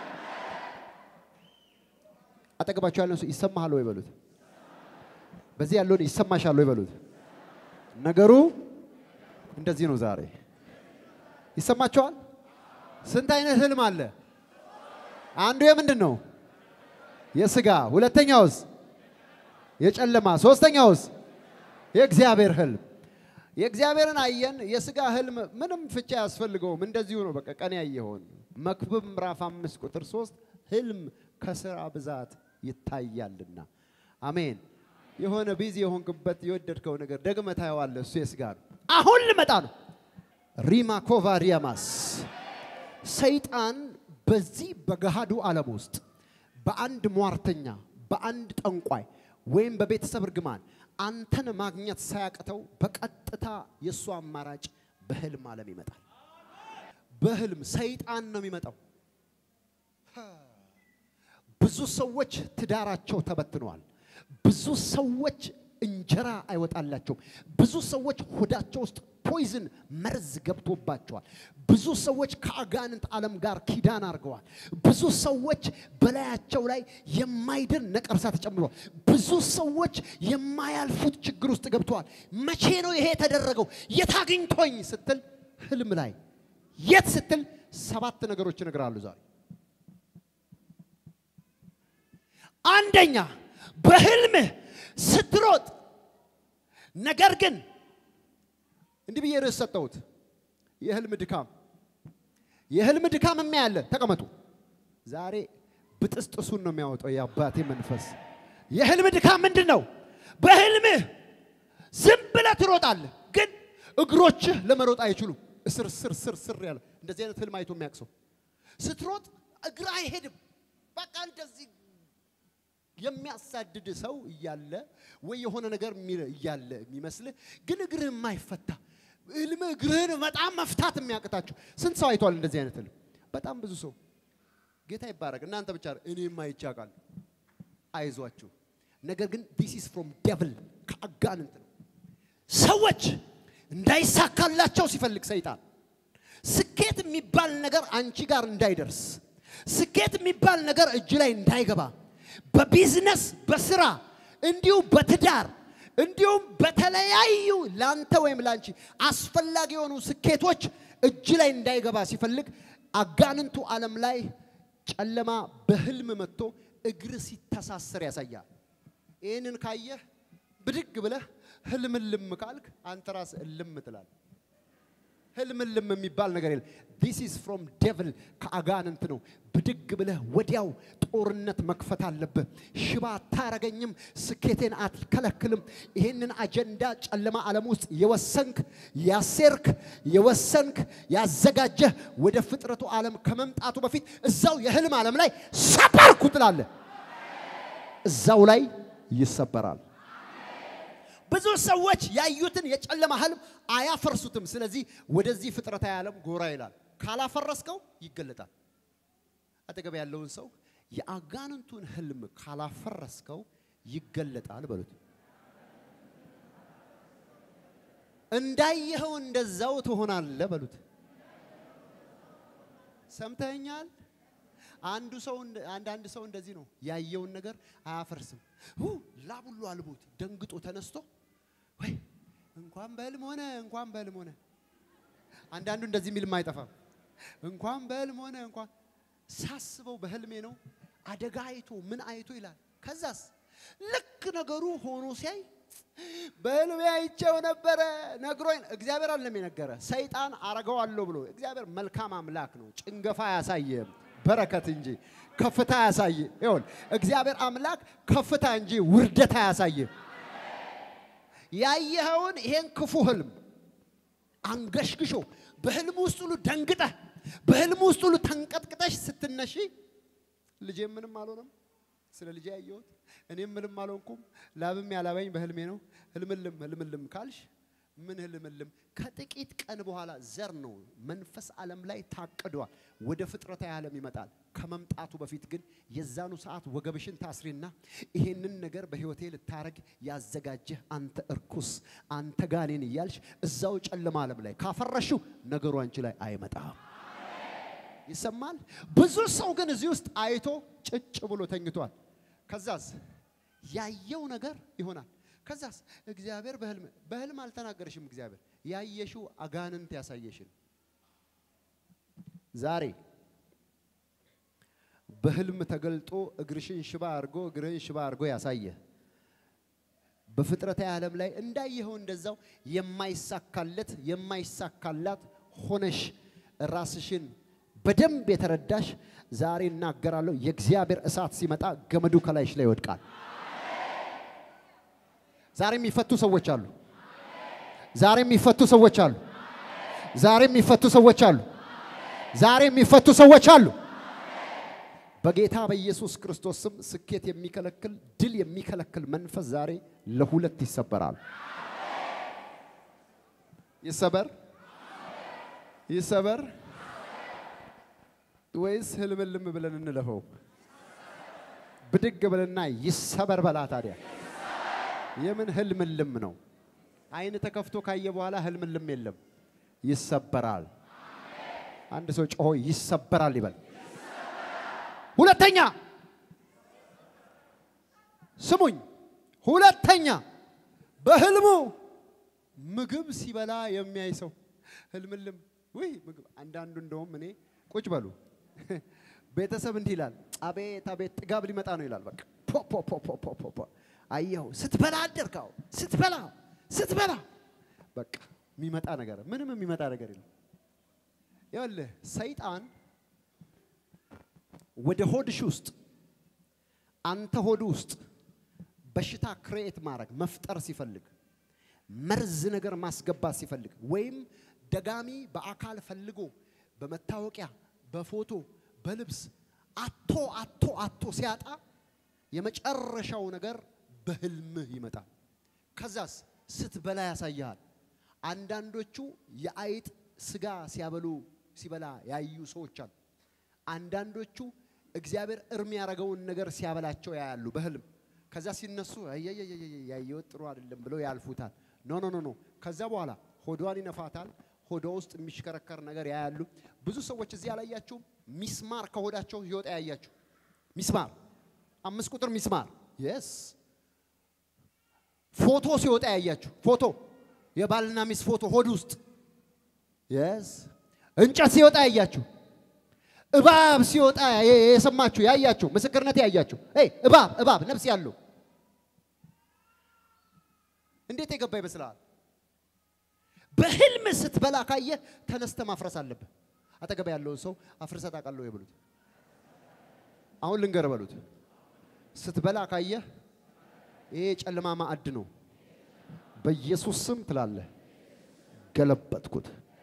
አጠገባቸው ያለው ሰው ይሰማሃል ወይ በሉት። በዚህ ያለውን ይሰማሻል ወይ በሉት። ነገሩ እንደዚህ ነው። ዛሬ ይሰማቸዋል። ስንት አይነት ህልም አለ? አንዱ የምንድን ነው? የስጋ ሁለተኛውስ የጨለማ ሶስተኛውስ የእግዚአብሔር ህልም የእግዚአብሔርን አየን የስጋ ህልም ምንም ፍቻ አያስፈልገውም እንደዚሁ ነው በቃ ቀን ያየኸውን መክብብ ምዕራፍ አምስት ቁጥር ሶስት ህልም ከስራ ብዛት ይታያልና አሜን የሆነ ቢዚ የሆንክበት የወደድከው ነገር ደግመህ ታየዋለህ እሱ የስጋ ነው አሁን ልመጣ ነው ሪማ ኮቫ ሪያማስ ሰይጣን በዚህ በገሃዱ ዓለም ውስጥ በአንድ ሟርተኛ በአንድ ጠንቋይ ወይም በቤተሰብ እርግማን አንተን ማግኘት ሳያቅተው በቀጥታ የእሱ አማራጭ በህልም ዓለም ይመጣል። በህልም ሰይጣን ነው የሚመጣው። ብዙ ሰዎች ትዳራቸው ተበትነዋል። ብዙ ሰዎች እንጀራ አይወጣላቸውም። ብዙ ሰዎች ሆዳቸው ውስጥ ፖይዝን መርዝ ገብቶባቸዋል። ብዙ ሰዎች ከአጋንንት ዓለም ጋር ኪዳን አድርገዋል። ብዙ ሰዎች በላያቸው ላይ የማይድን ነቀርሳ ተጨምሯል። ብዙ ሰዎች የማያልፉት ችግር ውስጥ ገብተዋል። መቼ ነው ይሄ የተደረገው? የት አግኝቶኝ ስትል ህልም ላይ የት ስትል ሰባት ነገሮች እነግራሉ ዛሬ አንደኛ በህልምህ ስትሮጥ ነገር ግን እንዲህ ብዬ ርዕስ ሰጠሁት። የህልም ድካም የህልም ድካም የሚያለ ተቀመጡ። ዛሬ ብጥስጥሱን ነው የሚያወጣው የአባቴ መንፈስ። የህልም ድካም ምንድን ነው? በህልምህ ዝም ብለህ ትሮጣለህ፣ ግን እግሮችህ ለመሮጥ አይችሉም። እስር ስር ስር ስር ያለ እንደዚህ አይነት ህልም አይቶ የሚያውቅ ሰው ስትሮጥ እግር አይሄድም። በቃ እንደዚህ የሚያሳድድ ሰው እያለ ወይ የሆነ ነገር እያለ የሚመስልህ ግን እግርህ የማይፈታ ህልም እግርህን በጣም መፍታት የሚያቅታችሁ ስንት ሰው አይቷል? እንደዚህ አይነት ህልም በጣም ብዙ ሰው። ጌታ ይባረክ። እናንተ ብቻ እኔም አይቼ አውቃለሁ። አይዟችሁ። ነገር ግን ዲስ ኢዝ ፍሮም ዴቭል ከአጋንንት ነው። ሰዎች እንዳይሳካላቸው ሲፈልግ ሰይጣን ስኬት የሚባል ነገር አንቺ ጋር እንዳይደርስ፣ ስኬት የሚባል ነገር እጅ ላይ እንዳይገባ በቢዝነስ በስራ እንዲሁም በትዳር እንዲሁም በተለያዩ ላንተ ወይም ላንቺ አስፈላጊ የሆኑ ስኬቶች እጅ ላይ እንዳይገባ ሲፈልግ አጋንንቱ ዓለም ላይ ጨለማ በህልም መጥቶ እግር ሲተሳሰር ያሳያል። ይህንን ካየህ ብድግ ብለህ ህልምልም ካልክ አንተ ራስህ እልም ትላለህ። ህልምልም የሚባል ነገር የለም። ዲስ ኢዝ ፍሮም ዴቭል ከአጋንንት ነው። ብድግ ብለህ ወዲያው ጦርነት መክፈት አለብህ። ሽባ አታረገኝም፣ ስኬቴን አትከለክልም። ይህንን አጀንዳ ጨለማ ዓለም ውስጥ የወሰንክ ያሴርክ፣ የወሰንክ ያዘጋጀህ ወደ ፍጥረቱ ዓለም ከመምጣቱ በፊት እዛው የህልም ዓለም ላይ ሰበርኩ ትላለህ። እዛው ላይ ይሰበራል። ብዙ ሰዎች ያዩትን የጨለማ ህልም አያፈርሱትም። ስለዚህ ወደዚህ ፍጥረታዊ ዓለም ጎራ ይላል። ካላፈረስከው ይገለጣል። አጠገብ ያለውን ሰው የአጋንንቱን ህልም ካላፈረስከው ይገለጣል በሉት። እንዳየኸው እንደዛው ትሆናለህ በሉት። ሰምተኛል? አንዱ ሰው አንዳንድ ሰው እንደዚህ ነው፣ ያየውን ነገር አያፈርስም። ሁ ላቡሉ አልቦት ደንግጦ ተነስቶ ወይ እንኳን በህልም ሆነ እንኳን በህልም ሆነ። አንዳንዱ እንደዚህ የሚልም አይጠፋም። እንኳን በህልም ሆነ እንኳን ሳስበው በህልሜ ነው አደጋ አይቶ ምን አይቶ ይላል። ከዛስ ልክ ነገሩ ሆኖ ሲያይ በህልሜ አይቼው ነበረ ነግሮኝ፣ እግዚአብሔር አለም የነገረ ሰይጣን አረገዋለሁ ብሎ እግዚአብሔር መልካም አምላክ ነው። ጭንገፋ አያሳየም በረከት እንጂ ከፍታ ያሳይ። ይሁን እግዚአብሔር አምላክ ከፍታ እንጂ ውርደት አያሳይም። ያየኸውን ይሄን ክፉ ህልም አንገሽግሾ በህልም ውስጥ ሁሉ ደንግጠህ በህልም ውስጥ ሁሉ ተንቀጥቅጠሽ ስትነሺ ልጄ ምንም አልሆነም፣ ስለ ልጄ ያየሁት እኔም ምንም አልሆንኩም፣ ላብም ያላበኝ በህልሜ ነው። ህልምልም ህልምልም ካልሽ ምን ህልምልም ከጥቂት ቀን በኋላ ዘር ነው መንፈስ ዓለም ላይ ታቅዷል። ወደ ፍጥረታዊ ዓለም ይመጣል። ከመምጣቱ በፊት ግን የዛኑ ሰዓት ወገብሽን ታስሪና ይሄንን ነገር በህይወቴ ልታረግ ያዘጋጀህ አንተ እርኩስ፣ አንተ ጋኔን እያልሽ እዛው ጨለማ ዓለም ላይ ካፈረሽው ነገሩ አንቺ ላይ አይመጣም። ይሰማል። ብዙ ሰው ግን እዚህ ውስጥ አይቶ ጭጭ ብሎ ተኝቷል። ከዛስ ያየው ነገር ይሆናል። ከዛስ እግዚአብሔር በህልም በህልም አልተናገረሽም። እግዚአብሔር ያየሽው አጋንንት ያሳየሽን ዛሬ በህልም ተገልጦ እግርሽን ሽባ አድርጎ እግርህን ሽባ አድርጎ ያሳየ በፍጥረታዊ ዓለም ላይ እንዳየኸው እንደዛው የማይሳካለት የማይሳካላት ሆነሽ ራስሽን በደንብ የተረዳሽ ዛሬ እናገራለሁ። የእግዚአብሔር እሳት ሲመጣ ገመዱ ከላይሽ ላይ ይወድቃል። ዛሬ የሚፈቱ ሰዎች አሉ። ዛሬ የሚፈቱ ሰዎች አሉ። ዛሬ የሚፈቱ ሰዎች አሉ። ዛሬ የሚፈቱ ሰዎች አሉ። በጌታ በኢየሱስ ክርስቶስ ስም ስኬት የሚከለክል ድል የሚከለክል መንፈስ ዛሬ ለሁለት ይሰበራል። ይሰበር ይሰበር ወይስ ህልምልም ብለን እንለፈው? ብድግ ብለና ይሰበር በላ። ታዲያ የምን ህልምልም ነው? አይን ተከፍቶ ካየ በኋላ ህልምልም የለም፣ ይሰበራል። አንድ ሰው ጮሆ ይሰበራል ይበል። ሁለተኛ ስሙኝ፣ ሁለተኛ በህልሙ ምግብ ሲበላ የሚያይ ሰው ህልምልም ውይ ምግብ አንዳንዱ እንደውም እኔ ቁጭ በሉ ቤተሰብ እንዲህ ይላል፣ አቤት አቤት ጥጋብ ሊመጣ ነው ይላል። በቃ ፖ ፖ ፖ ፖ ፖ ፖ ፖ አየኸው፣ ስትበላ አደርካው፣ ስትበላ ስትበላ በቃ የሚመጣ ነገር ምንም የሚመጣ ነገር የለም። ይኸውልህ ሰይጣን ወደ ሆድሽ ውስጥ አንተ ሆድ ውስጥ በሽታ ክሬኤት ማድረግ መፍጠር ሲፈልግ መርዝ ነገር ማስገባት ሲፈልግ ወይም ደጋሚ በአካል ፈልጎ በመታወቂያ በፎቶ በልብስ አቶ አቶ አቶ ሲያጣ የመጨረሻው ነገር በህልምህ ይመጣል። ከዛስ ስትበላ ያሳያል። አንዳንዶቹ የአይጥ ስጋ ሲያበሉ ሲበላ ያዩ ሰዎች አሉ። አንዳንዶቹ እግዚአብሔር እርም ያደረገውን ነገር ሲያበላቸው ያያሉ በህልም። ከዛ ሲነሱ ያየወት ጥሩ አይደለም ብለው ያልፉታል። ኖ ኖ ኖ ኖ። ከዛ በኋላ ሆዷን ይነፋታል። ሆዷ ውስጥ የሚሽከረከር ነገር ያያሉ። ብዙ ሰዎች እዚህ ያላያችሁም ሚስማር ከሆዳቸው ይወጣ ያያችሁ። ሚስማር አምስት ቁጥር ሚስማር የስ ፎቶ ሲወጣ ያያችሁ። ፎቶ የባልና ሚስት ፎቶ ሆድ ውስጥ የስ እንጨት ሲወጣ ያያችሁ። እባብ ሲወጣ የሰማችሁ ያያችሁ፣ ምስክርነት ያያችሁ። እባብ እባብ ነፍስ ያለው እንዴት የገባ ይመስልሃል? በህልም ስትበላ ካየ ተነስተ ማፍረስ አለብህ። አጠገብ ያለውን ሰው አፍርሰ ታውቃለህ ወይ በሉት። አሁን ልንገር በሉት። ስትበላ ካየ ይሄ ጨለማ ማዕድ ነው፣ በኢየሱስ ስም ትላለህ። ገለበጥኩት።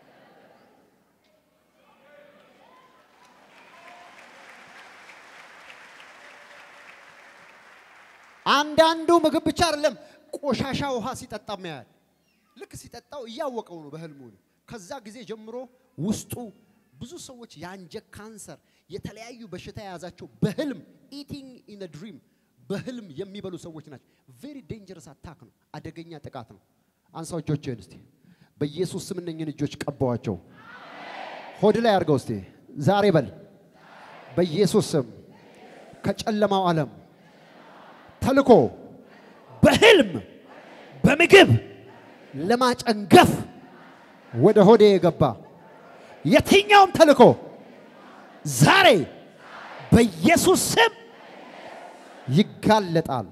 አንዳንዱ ምግብ ብቻ አይደለም፣ ቆሻሻ ውሃ ሲጠጣም ያያል። ልክ ሲጠጣው እያወቀው ነው በህልሙ ነው። ከዛ ጊዜ ጀምሮ ውስጡ ብዙ ሰዎች የአንጀት ካንሰር፣ የተለያዩ በሽታ የያዛቸው በህልም ኢቲንግ ኢን ድሪም በህልም የሚበሉ ሰዎች ናቸው። ቬሪ ዴንጀረስ አታክ ነው፣ አደገኛ ጥቃት ነው። አንሳው እጆችህን እስቲ በኢየሱስ ስም እነኝህን እጆች ቀባዋቸው። ሆድ ላይ አድርገው እስቲ ዛሬ በል በኢየሱስ ስም ከጨለማው ዓለም ተልኮ በህልም በምግብ ለማጨንገፍ ወደ ሆዴ የገባ የትኛውም ተልኮ ዛሬ በኢየሱስ ስም ይጋለጣል።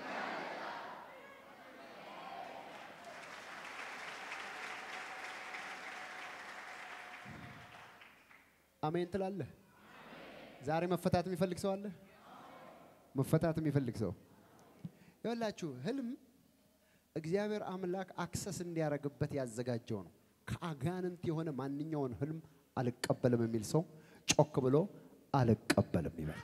አሜን ትላለህ። ዛሬ መፈታት የሚፈልግ ሰው አለ? መፈታት የሚፈልግ ሰው ይኸውላችሁ፣ ህልም እግዚአብሔር አምላክ አክሰስ እንዲያደርግበት ያዘጋጀው ነው። ከአጋንንት የሆነ ማንኛውን ህልም አልቀበልም የሚል ሰው ጮክ ብሎ አልቀበልም ይበል።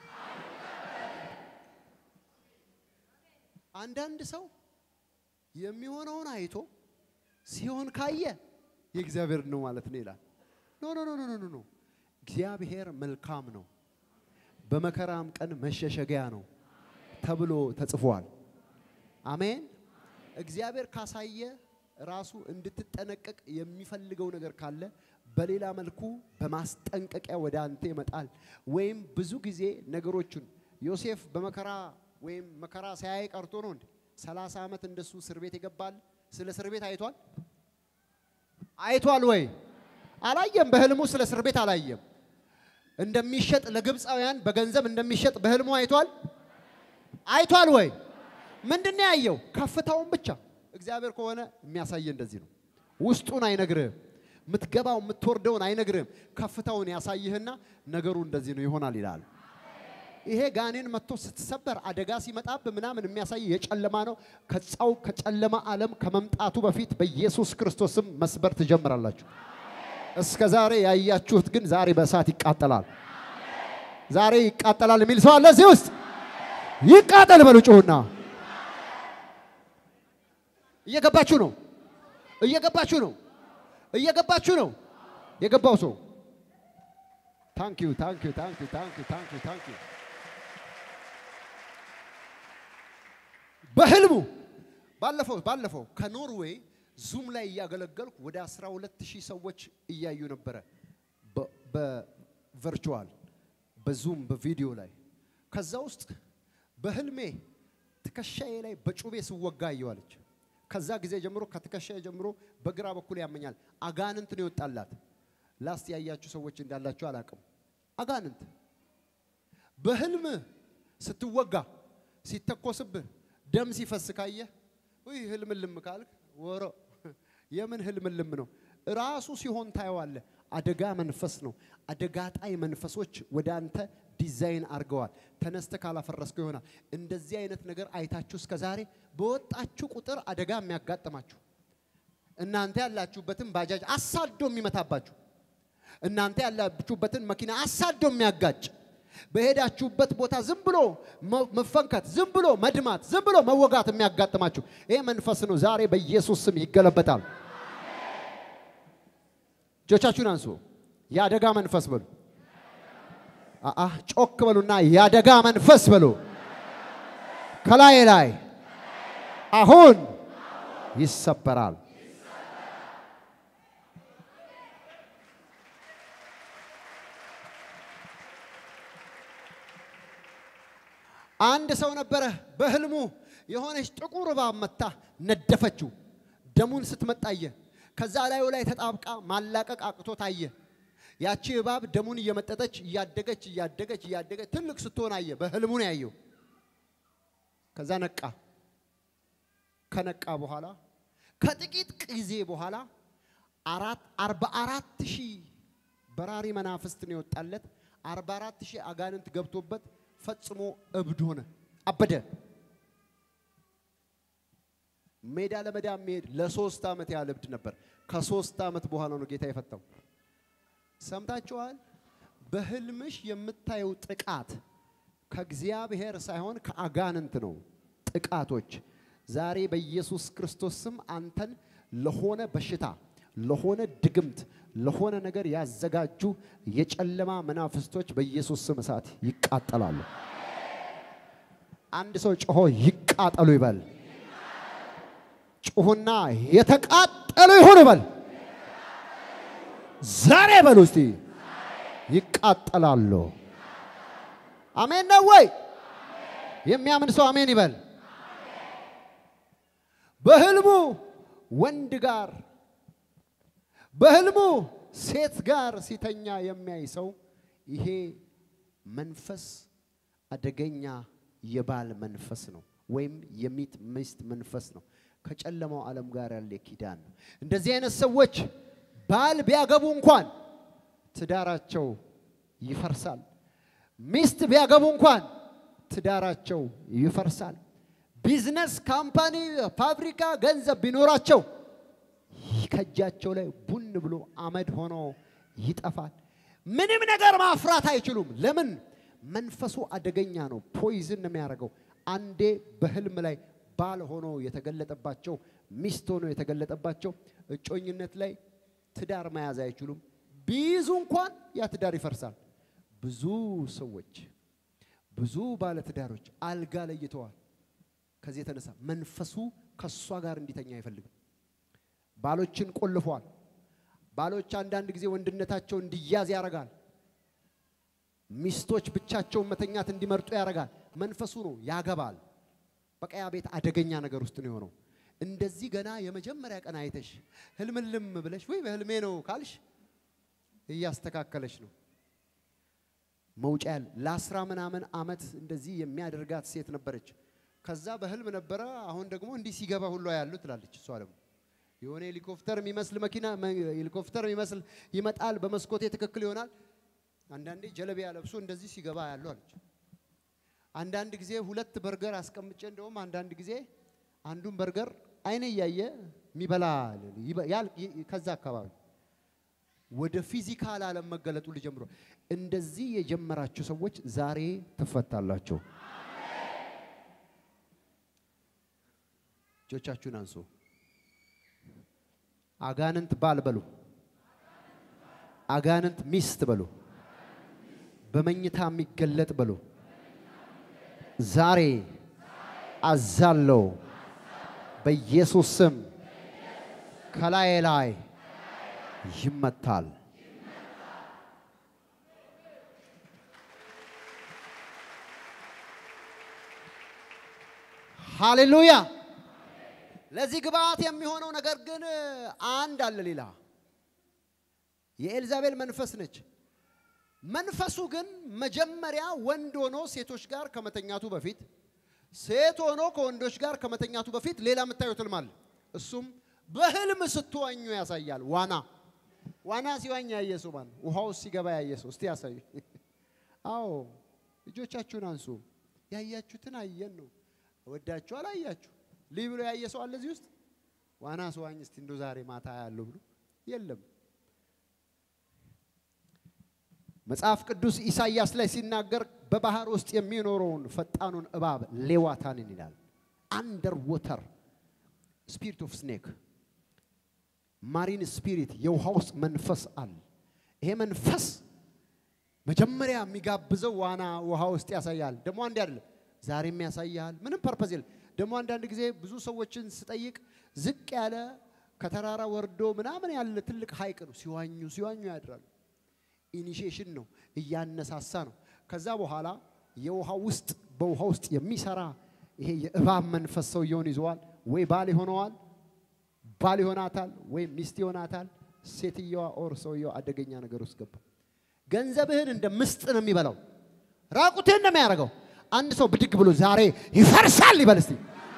አንዳንድ ሰው የሚሆነውን አይቶ ሲሆን ካየ የእግዚአብሔር ነው ማለት ነው ይላል። ኖ ኖ ኖ ኖ ኖ ኖ እግዚአብሔር መልካም ነው፣ በመከራም ቀን መሸሸጊያ ነው ተብሎ ተጽፏል። አሜን። እግዚአብሔር ካሳየ ራሱ እንድትጠነቀቅ የሚፈልገው ነገር ካለ በሌላ መልኩ በማስጠንቀቂያ ወደ አንተ ይመጣል። ወይም ብዙ ጊዜ ነገሮቹን ዮሴፍ በመከራ ወይም መከራ ሳያይ ቀርቶ ነው እንዴ? ሰላሳ ዓመት እንደሱ እስር ቤት ይገባል። ስለ እስር ቤት አይቷል አይቷል ወይ? አላየም። በህልሙ ስለ እስር ቤት አላየም። እንደሚሸጥ ለግብፃውያን በገንዘብ እንደሚሸጥ በህልሙ አይቷል አይቷል ወይ? ምንድን ነው ያየው? ከፍታውን ብቻ። እግዚአብሔር ከሆነ የሚያሳየ እንደዚህ ነው። ውስጡን አይነግርህም። የምትገባው የምትወርደውን አይነግርህም። ከፍታውን ያሳይህና ነገሩ እንደዚህ ነው ይሆናል ይላል። ይሄ ጋኔን መጥቶ ስትሰበር አደጋ ሲመጣብ ምናምን የሚያሳይ የጨለማ ነው። ከጻው ከጨለማ ዓለም ከመምጣቱ በፊት በኢየሱስ ክርስቶስም መስበር ትጀምራላችሁ። እስከ ዛሬ ያያችሁት ግን ዛሬ በእሳት ይቃጠላል። ዛሬ ይቃጠላል የሚል ሰው አለ እዚህ ውስጥ? ይቃጠል በሉ ጩሁና። እየገባችሁ ነው? እየገባችሁ ነው? እየገባችሁ ነው? የገባው ሰው ታንክ ዩ ታንክ ዩ ታንክ ዩ ታንክ ዩ ታንክ ዩ ታንክ ዩ። በህልሙ ባለፈው ባለፈው ከኖርዌይ ዙም ላይ እያገለገልኩ ወደ 12 ሺህ ሰዎች እያዩ ነበረ በቨርቹዋል በዙም በቪዲዮ ላይ ከዛ ውስጥ በህልሜ ትከሻዬ ላይ በጩቤ ስወጋ አየዋለች። ከዛ ጊዜ ጀምሮ ከትከሻዬ ጀምሮ በግራ በኩል ያመኛል። አጋንንት ነው የወጣላት። ላስት ያያችሁ ሰዎች እንዳላችሁ አላቅም። አጋንንት በህልም ስትወጋ ሲተኮስብህ ደም ሲፈስ ካየህ ውይ ህልምልም ካልክ ወሮ የምን ህልምልም ነው? ራሱ ሲሆን ታየዋለህ። አደጋ መንፈስ ነው። አደጋ ጣይ መንፈሶች ወደ አንተ ዲዛይን አድርገዋል። ተነስተ ካላፈረስከው ይሆናል። እንደዚህ አይነት ነገር አይታችሁ እስከ ዛሬ በወጣችሁ ቁጥር አደጋ የሚያጋጥማችሁ እናንተ ያላችሁበትን ባጃጅ አሳዶ የሚመታባችሁ እናንተ ያላችሁበትን መኪና አሳዶ የሚያጋጭ በሄዳችሁበት ቦታ ዝም ብሎ መፈንከት፣ ዝም ብሎ መድማት፣ ዝም ብሎ መወጋት የሚያጋጥማችሁ ይሄ መንፈስ ነው። ዛሬ በኢየሱስ ስም ይገለበጣል። እጆቻችሁን አንሱ። የአደጋ መንፈስ በሉ። አአ ጮክ በሉና የአደጋ መንፈስ በሉ። ከላይ ላይ አሁን ይሰበራል። አንድ ሰው ነበረ በህልሙ የሆነች ጥቁር እባብ መታ ነደፈችው። ደሙን ስትመጣየ ከዛ ላዩ ላይ ተጣብቃ ማላቀቅ አቅቶ ታየ። ያቺ እባብ ደሙን እየመጠጠች እያደገች እያደገች እያደገች ትልቅ ስትሆን አየ። በህልሙ ነው ያየው። ከዛ ነቃ። ከነቃ በኋላ ከጥቂት ጊዜ በኋላ አራት አርባ አራት ሺህ በራሪ መናፍስት ነው የወጣለት። አርባ አራት ሺህ አጋንንት ገብቶበት ፈጽሞ እብድ ሆነ፣ አበደ። ሜዳ ለሜዳ የሚሄድ ለሶስት ዓመት ያህል እብድ ነበር። ከሶስት ዓመት በኋላ ነው ጌታ የፈታው። ሰምታችኋል? በህልምሽ የምታየው ጥቃት ከእግዚአብሔር ሳይሆን ከአጋንንት ነው። ጥቃቶች ዛሬ በኢየሱስ ክርስቶስ ስም አንተን ለሆነ በሽታ፣ ለሆነ ድግምት፣ ለሆነ ነገር ያዘጋጁ የጨለማ መናፍስቶች በኢየሱስ ስም እሳት ይቃጠላሉ። አንድ ሰው ጮሆ ይቃጠሉ ይበል። ጩሁና የተቃጠሉ ይሁን ይበል። ዛሬ በሉ እስቲ ይቃጠላሉ። አሜን ነው ወይ? የሚያምን ሰው አሜን ይበል። በህልሙ ወንድ ጋር በህልሙ ሴት ጋር ሲተኛ የሚያይ ሰው ይሄ መንፈስ አደገኛ የባል መንፈስ ነው፣ ወይም የሚት ሚስት መንፈስ ነው። ከጨለማው ዓለም ጋር ያለ ኪዳን ነው። እንደዚህ አይነት ሰዎች ባል ቢያገቡ እንኳን ትዳራቸው ይፈርሳል። ሚስት ቢያገቡ እንኳን ትዳራቸው ይፈርሳል። ቢዝነስ፣ ካምፓኒ፣ ፋብሪካ፣ ገንዘብ ቢኖራቸው ከእጃቸው ላይ ቡን ብሎ አመድ ሆኖ ይጠፋል። ምንም ነገር ማፍራት አይችሉም። ለምን? መንፈሱ አደገኛ ነው። ፖይዝን ነው የሚያደርገው። አንዴ በህልም ላይ ባል ሆኖ የተገለጠባቸው ሚስት ሆኖ የተገለጠባቸው እጮኝነት ላይ ትዳር መያዝ አይችሉም። ቢይዙ እንኳን ያ ትዳር ይፈርሳል። ብዙ ሰዎች ብዙ ባለትዳሮች አልጋ ለይተዋል። ከዚህ የተነሳ መንፈሱ ከእሷ ጋር እንዲተኛ አይፈልግም። ባሎችን ቆልፏል። ባሎች አንዳንድ ጊዜ ወንድነታቸው እንዲያዝ ያደርጋል። ሚስቶች ብቻቸውን መተኛት እንዲመርጡ ያደርጋል። መንፈሱ ነው ያገባል። በቃ ያ ቤት አደገኛ ነገር ውስጥ ነው የሆነው። እንደዚህ ገና የመጀመሪያ ቀን አይተሽ ህልምልም ብለሽ ወይ በህልሜ ነው ካልሽ እያስተካከለች ነው መውጫ ያለ ለአስራ ምናምን ዓመት እንደዚህ የሚያደርጋት ሴት ነበረች። ከዛ በህልም ነበረ። አሁን ደግሞ እንዲህ ሲገባ ሁሉ ያሉ ትላለች። እሷ ደግሞ የሆነ ሄሊኮፕተር የሚመስል መኪና ሄሊኮፕተር የሚመስል ይመጣል፣ በመስኮቴ ትክክል ይሆናል። አንዳንዴ ጀለቢያ ለብሶ እንደዚህ ሲገባ ያሉ አለች። አንዳንድ ጊዜ ሁለት በርገር አስቀምጬ እንደውም አንዳንድ ጊዜ አንዱን በርገር አይነ እያየ የሚበላ ከዛ አካባቢ ወደ ፊዚካል ዓለም መገለጡ ሊጀምሩ እንደዚህ የጀመራችሁ ሰዎች ዛሬ ትፈታላችሁ። እጆቻችሁን አንሱ። አጋንንት ባል በሉ፣ አጋንንት ሚስት በሉ፣ በመኝታ የሚገለጥ በሉ። ዛሬ አዛለው በኢየሱስ ስም ከላይ ላይ ይመታል። ሃሌሉያ። ለዚህ ግብአት የሚሆነው ነገር ግን አንድ አለ። ሌላ የኤልዛቤል መንፈስ ነች። መንፈሱ ግን መጀመሪያ ወንድ ሆኖ ሴቶች ጋር ከመተኛቱ በፊት ሴት ሆኖ ከወንዶች ጋር ከመተኛቱ በፊት ሌላ የምታዩት ህልም አለ። እሱም በህልም ስትዋኙ ያሳያል። ዋና ዋና ሲዋኝ ያየ ሰው ማን? ውሃ ውስጥ ሲገባ ያየ ሰው እስቲ ያሳዩ። አዎ እጆቻችሁን አንሱ። ያያችሁትን አየን ነው። ወዳችሁ አላያችሁ ልይ ብሎ ያየ ሰው አለ እዚህ ውስጥ? ዋና ስዋኝ እስቲ እንደው ዛሬ ማታ ያለው ብሎ የለም። መጽሐፍ ቅዱስ ኢሳይያስ ላይ ሲናገር በባህር ውስጥ የሚኖረውን ፈጣኑን እባብ ሌዋታንን ይላል። አንደር ወተር ስፒሪት ኦፍ ስኔክ ማሪን ስፒሪት የውሃ ውስጥ መንፈስ አለ። ይሄ መንፈስ መጀመሪያ የሚጋብዘው ዋና ውሃ ውስጥ ያሳያል። ደግሞ አንድ አይደለም፣ ዛሬም ያሳያል። ምንም ፐርፐዝ የለም። ደግሞ አንዳንድ ጊዜ ብዙ ሰዎችን ስጠይቅ ዝቅ ያለ ከተራራ ወርዶ ምናምን ያለ ትልቅ ሐይቅ ነው። ሲዋኙ ሲዋኙ ያድራሉ። ኢኒሺዬሽን ነው፣ እያነሳሳ ነው። ከዛ በኋላ የውሃ ውስጥ በውሃ ውስጥ የሚሰራ ይሄ የእባብ መንፈስ ሰውየውን ይዘዋል። ወይ ባል ይሆነዋል ባል ይሆናታል፣ ወይም ሚስት ይሆናታል። ሴትየዋ ኦር ሰውየው አደገኛ ነገር ውስጥ ገባ። ገንዘብህን እንደ ምስጥ ነው የሚበላው። ራቁትህን ነው የሚያደርገው። አንድ ሰው ብድግ ብሎ ዛሬ ይፈርሳል ይበል እስቲ።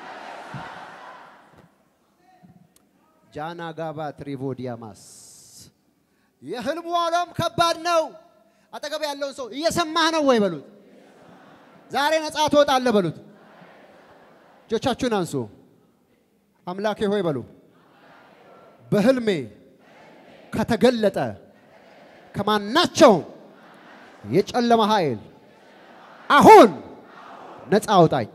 ጃና ጋባ ትሪቮዲያማስ የህልሙ ዓለም ከባድ ነው። አጠገብ ያለውን ሰው እየሰማህ ነው ወይ በሉት። ዛሬ ነፃ ትወጣለህ በሉት። እጆቻችሁን አንሱ። አምላኬ ሆይ በሉ። በህልሜ ከተገለጠ ከማናቸውም የጨለማ ኃይል አሁን ነፃ አውጣኝ።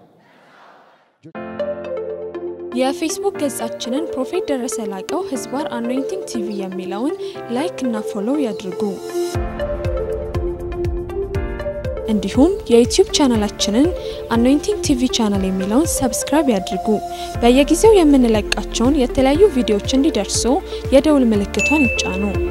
የፌስቡክ ገጻችንን ፕሮፌት ደረሰ ላቀው ህዝባር አኖይንቲንግ ቲቪ የሚለውን ላይክ እና ፎሎው ያድርጉ። እንዲሁም የዩቲዩብ ቻናላችንን አኖይንቲንግ ቲቪ ቻናል የሚለውን ሰብስክራይብ ያድርጉ። በየጊዜው የምንለቃቸውን የተለያዩ ቪዲዮዎች እንዲደርሱ የደውል ምልክቷን ይጫኑ።